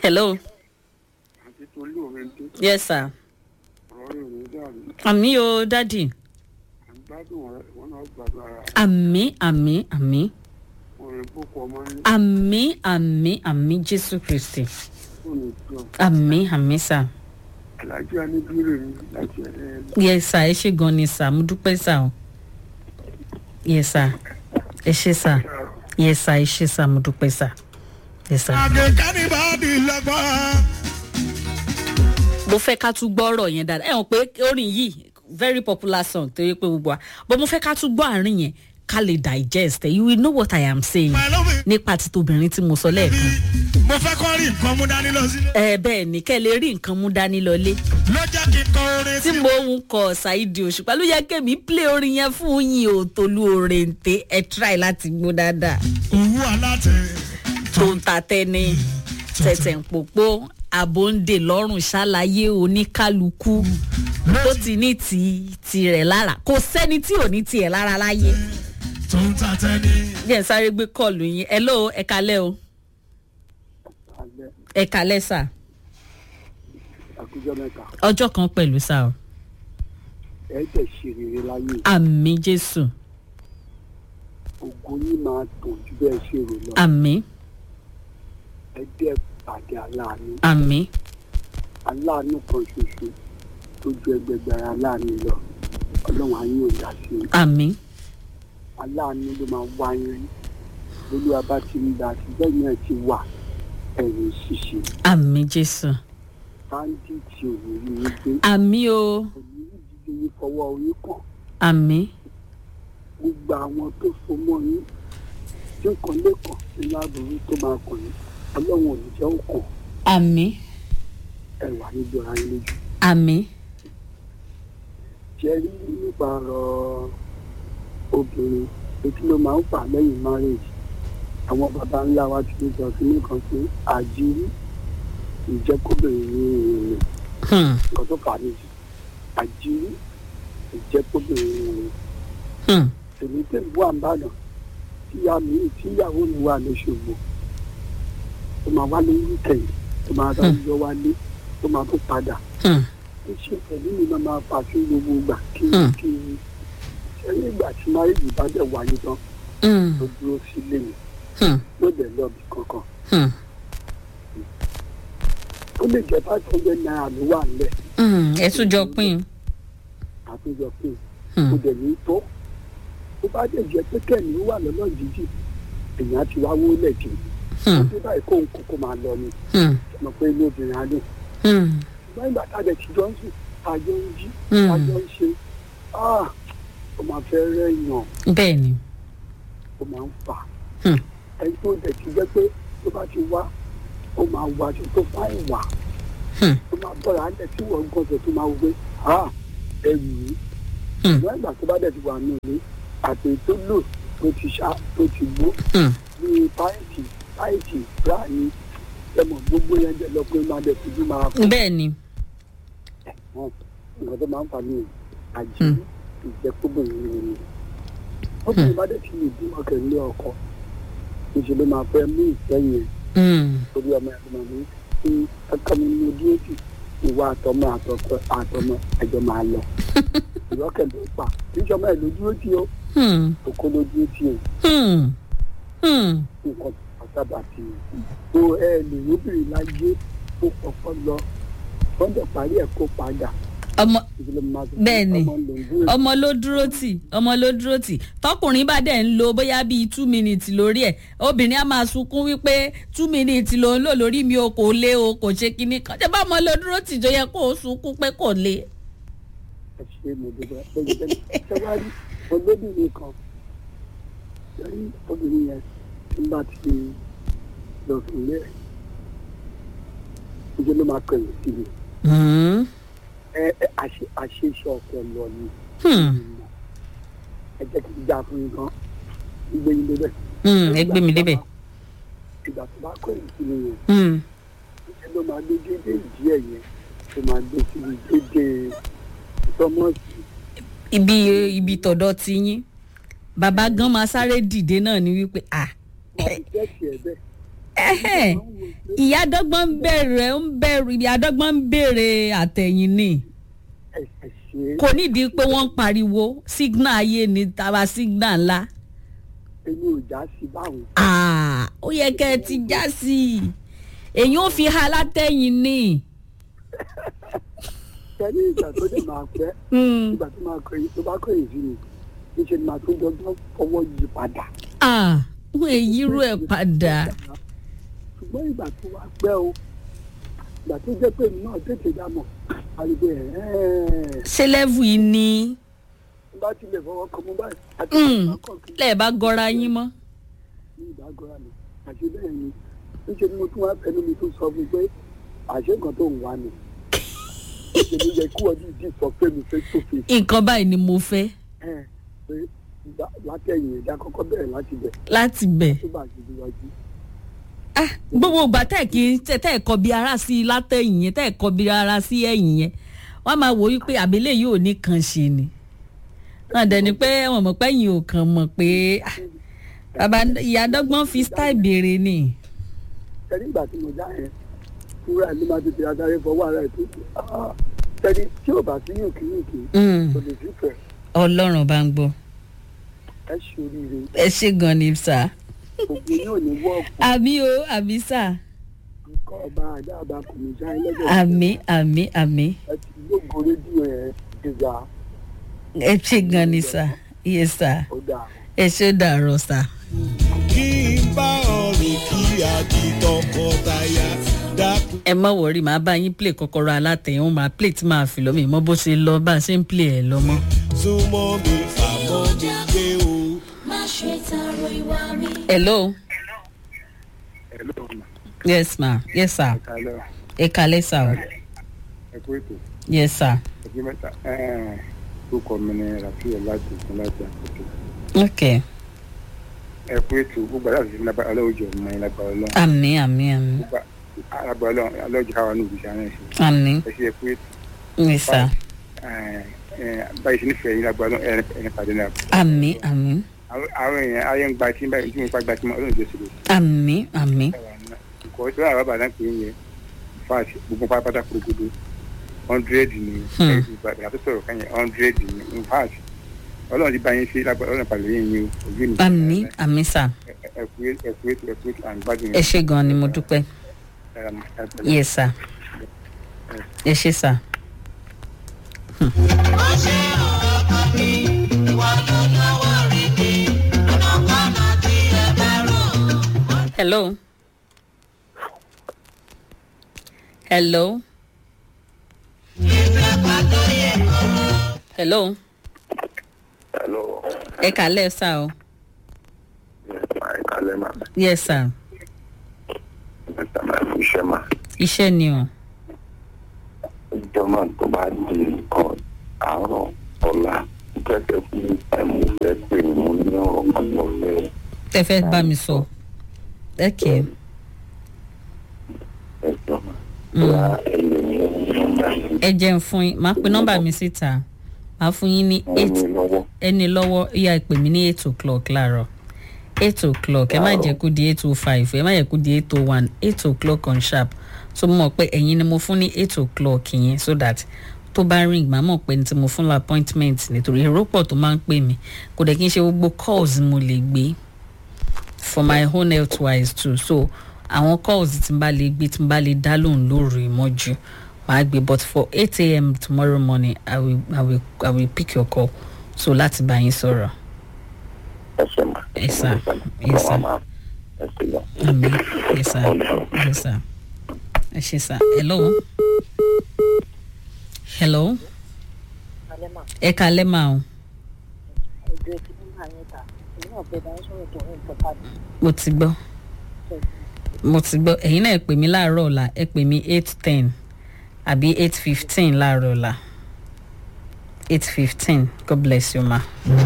hello àti tolú òrèǹdé yes sir ọ̀rọ̀ rẹ̀ ò ní dàrú àmì o dádì à ń gbádùn rẹ̀ wọn náà gbádùn ara rẹ̀ àmì àmì àmì wọn rẹ̀ bókọ ọmọ ní àmì àmì àmì jésù kristi fóònù ìjọ àmì àmì sà alájú aníbírè mi láti ẹ̀rẹ́ yes sir ẹ ṣe gan ni sà mo dúpẹ́ sà o yes sir ẹ ṣe sà yes sir ẹ ṣe sà mo dúpẹ́ sà yes sir. àgẹ̀kánibàdì lọ́gbọ́n. mo fẹ́ ká tún gbọ́ ọ̀rọ̀ yẹn dáadáa ẹ̀ hàn pé orin yìí very popular song tó yẹ pé gbogbo wa but mo fẹ́ ká tún gbọ́ àárín yẹn ká lè digest ẹ̀ you will know what i am saying pẹ̀lú mi nípa ti tobìnrin tí mo sọ lẹ́ẹ̀kan. mo fẹ́ kọ́ rí nǹkan mú dání lọ sílé. ẹ bẹ́ẹ̀ ni kẹ́ ẹ lè rí nǹkan mú dání lọlé ló jẹ́ kí n kọ orin tí tí mo ń kọ ṣáìdì òṣùpá ló yẹ kémi play orin yẹn fún yín o tolú òrèǹté ẹ try láti gbó dáadáa òwú alátẹ. tó ń ta tẹ́ni tẹ̀tẹ̀ ń pòpó àbòǹdè lọ́rùn ṣàlàyé oníkálukú tó ti ní ti tirẹ̀ lára kò sẹ́ni tí ò ní tiẹ̀ lára láyé. tó ń ta tẹ́ni. bí ẹ̀ ń sáré gbé kọ́ọ̀lù yín ẹ ló ẹ kalẹ́ o alẹ́ ẹ kalẹ́ sà àkójọ mẹ́ta ọjọ́ kan pẹ̀lú sà o ẹ̀ tẹ̀ ṣe rere láyé àmì jésù ògo yín máa tàn ju bẹ́ẹ̀ ṣe rò lọ àmì ẹ dẹ́ pàdé aláàánú àmì aláàánú kan ṣoṣo tó ju ẹgbẹgbẹ̀rún aláàánú lọ ọlọ́run á yín ò dá sí i àmì aláàánú ló máa wá yín rí olúwa bá ti ń dá sí bẹ́ẹ̀ náà ti wà ẹ̀yìn ṣíṣe àmì jésù báńdíìtì ò ní rí yín gbé àmì o kò ní rí dídí yín fọwọ́ orí kàn àmì gbogbo àwọn tó so mọ́ yín tí nǹkan lè kàn nínú àbúrú tó máa kàn yín ọlọ́run ò ní jẹ́ òkàn àmì ẹ̀wà níbi ọ̀rá yín lójú. àmì ṣe rí nípa ọ̀rọ̀ obìnrin etí ló máa ń fà lẹ́yìn marriage àwọn baba ńlá wa ti ní sọ sí nìkan pé àjírí ìjẹ́kóbìnrin ní ìrìn hmm, nǹkan tó fà á nìyí àjírí ìjẹ́kóbìnrin ní ìrìn hmm, èmi tẹ̀ wà ń bàdàn tíyá mi tíyàwó mi wà lóṣogbo tó máa wálé wíkẹ̀yìn tó máa bá yọ wálé tó máa tó padà hmm, ó ṣe pẹ̀lú mi máa máa fà sí gbogbo ìgbà kí Hmm. kí ṣẹ́yìn ìgbà tí máyèjì bá dẹ̀ wáyé tán hmm, ló dúró sílé mi hmm, ló dẹ̀ lọ́ọ̀bì kankan hmm, ó lè jẹ́ five hundred naira ló wà nílẹ̀ hmm, ẹ tún jọ pín àtúnjọ pé Hmm. kò dẹ̀ ní tó ó bá dẹ̀ jẹ́ pé kẹ́mi ó wà lọ́nà jíjì èèyàn ti wá wọlé jù Hmm. ó dé báyìí kóhun kókó máa lọ ni hmm, mọ̀ pé inú obìnrin á dùn hmm, ṣùgbọ́n ìgbà tá a dẹ̀ ti jọ ń sùn tá a jọ ń jí Hmm. tá a jọ ń ṣe ah, ó máa fẹ́ rẹ̀yàn bẹ́ẹ̀ ni ó máa ń fà Hmm. ẹni tó dẹ̀ ti jẹ́ pé tó bá ti wá ó máa wá aṣọ tó fá ìwà Hmm. ó máa bọ̀rọ̀ á dẹ̀ tí wọ́n gbọ́dọ̀ tó máa wọ pé ah ẹrù yìí Hmm. ṣùgbọ́n ìgbà tó bá dẹ̀ ti wà ní ilé àti tó lò tó ti ṣá tó ti gbó Hmm. ní páìtì páìtì bíráàní ẹmọ gbogbo yẹn jẹ lọ pé máa dẹ̀ ti bí máa fún bẹ́ẹ̀ ni wọn nǹkan tó máa ń fà ní àjí ìjẹkúbìnrin rẹ ni obìnrin bá dẹ̀ ti lè bí ọkẹ́ ní ọkọ níṣẹ́ ló máa fẹ́ mú ìfẹ́ yẹn Hmm, torí ọmọ ẹ̀ lọ́mọ mi tí ọkọ mi ní ojú èjì ìwà àtọmọ àtọkọ àtọmọ ẹjọ máa lọ ìrọ́kẹ̀ ló pa níṣẹ́ ọmọ ẹ̀ lójú èjì o hmm, òkú lójú èjì o hmm, hmm, nǹkan àtàbà ti tó ẹ lè lóbìnrin láyé tó kọ́kọ́ lọ wọ́n dẹ̀ parí ẹ̀ kó padà ọmọ ìdílé máa tó Bẹ́ẹ̀ ni. ọmọ lòún ọmọ ló dúró tì ọmọ ló dúró tì tọkùnrin bá dẹ̀ ń lo bóyá bíi two minutes lórí ẹ̀ obìnrin á máa sunkún wípé two minutes ló ń lò lórí mi o kò lé o kò ṣe kinní kan ṣé bá ọmọ ló dúró tì tó yẹ kó o sunkún pé kò lé. ẹ ṣe mo dúpẹ́ lórí bẹ́ẹ̀ ṣẹ́wárí olóbìnrin kan lórí obìnrin yẹn tí bá ti lọ fún ilé ẹ̀ ìjọ ló máa kọ̀yìn sí mi Hmm, ẹ ẹ àṣe àṣeṣe ọ̀pọ̀ lọ ni hmm, ẹ jẹ́ kí n já fún yín kan gbé yín débẹ̀. hmm, ẹ gbé mi débẹ̀. ìgbà tó bá kọ̀yìn sí mi yẹn Hmm, ìjọ ló máa gbé dédé ìdí ẹ̀ yẹn tó máa gbé síbi dédé tọmọ́sì ibi ibi tọ̀dọ̀ ti yín bàbá gan máa sáré dìde náà ni wípé ah wọn fi tẹ́sí ẹ̀ bẹ́ẹ̀. ẹ̀hẹ́n, ìyá dọ́gbọ́n ń bẹ̀rẹ̀ ń bẹ̀rù ìyá dọ́gbọ́n ń bèrè àtẹ̀yìn ni ẹ ẹ ṣe kò nídìí pé wọ́n ń pariwo signal ayé ni tàwa signal ńlá èmi ò já sí báwọn. Ah, ó yẹ kẹ́ ẹ ti já sí i èyí ò fi ha látẹ̀yìn ni. tẹ́lẹ̀ ìgbà tó dẹ̀ máa pẹ́ Hmm. ìgbà tó máa kọ̀yìn tó bá kọ̀yìn sí mi níṣẹ́ ni màá tún dọ́gbọ́n fọwọ́ yí padà. Ah, wọ́n èyí rú ẹ̀ padà. ṣùgbọ́n ìgbà tó wá pẹ́ o ìgbà tó jẹ́ pé èmi náà tètè dá mọ̀ àrígbé ẹ̀ ṣé lẹ́vù yìí ni bá tilẹ̀ fọwọ́ kan mú báyìí àti Hmm. ìgbà kí lẹ́ẹ̀ bá gọra yín mọ́. ní ìdágọ́ra mi àṣé bẹ́ẹ̀ ni níṣẹ́ ni mo tún wá fẹ́nu mi tún sọ fún un pé àṣé nǹkan tó ń wá ni èmi yẹ kí wọ́n dìídì sọ pé mi fẹ́ tó fi nǹkan báyìí ni mo fẹ́ ẹ̀ pé ìgbà- látẹ̀yìn ẹ̀dá kọ́kọ́ bẹ̀rẹ̀ láti bẹ̀ láti bẹ̀. tó bá ti díwájú. Ah, gbogbo ìgbà tẹ́ ẹ̀ kí tẹ́ ẹ̀ kọ bí ara sí i látẹ̀yìn yẹn tẹ́ ẹ̀ kọ bí ara sí ẹ̀yìn yẹn wọ́n máa wò wípé àbílẹ̀ yìí ò ní kan ṣe ni. wọ́n dẹ̀ ni pé wọ́n mọ̀ pé yìí ò kàn mọ̀ pé ah, bàbá ìyá dọ́gbọ́n fi style béèrè ni. tẹ́lẹ̀ ìgbà tí mo já yẹn fúra ẹ̀ ló máa tètè adarí fọwọ́ ara ẹ̀ tó kù tẹ́lẹ̀ tí ò bá sí yòókì yòókì Mm, kò lè sí fẹ̀ ọlọ́run bá ń gbọ́ ẹ ṣe oríire ẹ ṣe gan ni sà. òkú yóò ní wọ́ọ̀kù àmì o àmì sà nǹkan ọba àdáàbà kò ní já ẹlẹ́gbẹ̀ẹ́ àmì àmì àmì ẹ ti gbógun rédíò ẹ̀ gbéga ẹ ṣe gan ni sà iye sà ó dáa. ẹ ṣe dàrọ sà. kí n bá ọ̀rìn kí àdì tọkọtaya dákun. ẹ má wọrí màá bá yín play kọ́kọ́rọ́ alátẹ̀yìn ó máa play tí màá fi lọ́mọ ìmọ̀ bó ṣe lọ bá a ṣe ń play ẹ̀ lọ́mọ. súnmọ́ mi fàmọ́ mi gbé o. má ṣe tààrọ ìwà mi. hello Hello, ma. yes ma yes sir Hello. ẹ kalẹ́ sà o ẹ kú ètò yes sir ẹgbẹ́ mẹ́ta orúkọ mi ni rafiu láti ìpín láti àkókò ok ẹ kú ètò gbogbo àti àti lágbára ọlọ́ọ̀jọ ọmọ yẹn lágbára ọlọ́run àmì àmì àmì gbogbo lágbára ọlọ́run ọlọ́ọ̀jọ káwa ní ìbísí àwọn ẹ̀ṣẹ̀ àmì ẹ ṣe ẹ kú ètò yes sir báyìí sí nífẹ̀ẹ́ yín lágbára ọlọ́run ẹ̀rín pàdé náà àmì àmì àwọn èèyàn ayé ń gba tí báyìí tí mo pa gba tí mo ọlọ́run jẹ́ sílẹ̀ àmì àmì nǹkan tí wọ́n àbá bàdá pé yẹn fáàtì gbogbo pátápátá kúròkòdó hundred ni Hmm. ìgbà tó sọ̀rọ̀ kan yẹn hundred ni in fact ọlọ́run ti bá yín ṣe lágbára ọlọ́run pàlẹ́ yín ni o òbí mi. àmì àmì sà ẹ̀kú ẹ̀kú ètò ẹ̀kú ètò à ń gbádùn ẹ ṣe gan ni mo dúpẹ́ yes sir ẹ ṣe sà. hello hello hello Hello, ẹ kàlẹ́ sà o my Kalema, yes sir Mr. Maifu Shema. iṣẹ́ ni o Ìjọba tó bá di nǹkan àárọ̀ ọ̀la gẹ́gẹ́ bí ẹ̀mú fẹ́ pè ní mo ní ọ̀rọ̀ kan tó fẹ́ tẹ fẹ́ bá mi sọ okay ẹ̀jọ̀ bá ẹ̀yẹ ní nọ́mbà yìí ẹ jẹ́ ń fún yín máa pe nọ́mbà mi síta máa fún yín ní wọ́n eight ní lọ́wọ́. ẹni lọ́wọ́ ìyá ìpè mí ní eight o'clock láàárọ̀ eight o'clock ẹ má jẹ́ kó di eight oh five ẹ má jẹ́ kó di eight oh one eight o'clock on sharp so mo mọ̀ pé ẹ̀yin ni mo fún ní eight o'clock yẹn so that tó bá ring màá mọ̀ pé ní tí mo fún la appointment nítorí èrò pọ̀ tó máa ń pè mí kò dẹ̀ kí n ṣe gbogbo calls mo lè gbé for my own health wise too so àwọn calls tí n bá lè gbé tí n bá lè dá lóhùn lóru ìmọ̀jú màá gbé but for eight a.m. tomorrow morning i will i will i will pick your call so láti bá yín sọ̀rọ̀ Ẹ ṣe mà. Yes, sir. Yes, sir. Ẹ ṣe lọ. àmì yes sir yes sir ẹ ṣe sir hello hello Alema, ẹ kalẹ́ mà o ẹjọ́ ti ní máa yẹn ta. Èmi náà fẹ́ bá ń sọ̀rọ̀ tó ń bọ̀ pàdé. mo ti gbọ́ mo ti gbọ́ ẹ̀yin náà ẹ pè mí láàárọ̀ ọ̀la ẹ pè mí eight ten àbí eight fifteen láàárọ̀ ọ̀la eight fifteen god bless you ma.